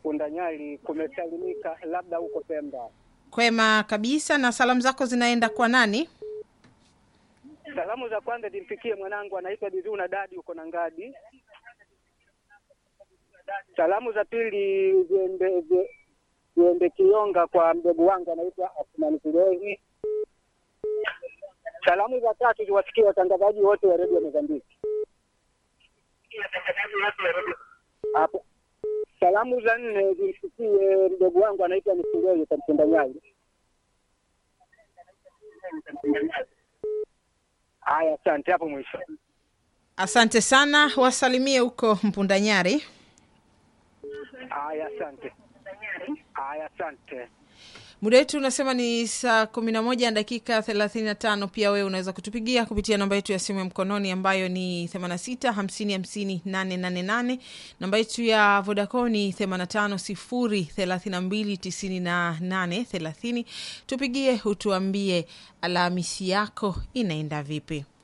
Mpundanyali kumesalimika, labda huko Pemba. Kwema kabisa. Na salamu zako zinaenda kwa nani? Salamu za kwanza zimfikie mwanangu anaitwa Bizuna Dadi huko na Ngadi. Salamu za pili ziende zi- ziende Kionga kwa mdogo wangu anaitwa Asmani Kilevi. Salamu za tatu ziwasikie watangazaji wote wa redio Mozambiki. Hapo. Salamu za nne zimfikie mdogo wangu anaitwa Nisilei kwa Mpundanyali. Haya, asante. Hapo mwisho. Asante sana, wasalimie huko Mpundanyari. Haya, asante. Haya, asante. Muda wetu unasema ni saa kumi na moja na dakika thelathini na tano. Pia wewe unaweza kutupigia kupitia namba yetu ya simu ya mkononi ambayo ni 86 50 50 888. Namba yetu ya Vodacom ni 85 0 32 98 30. Tupigie utuambie Alhamisi yako inaenda vipi.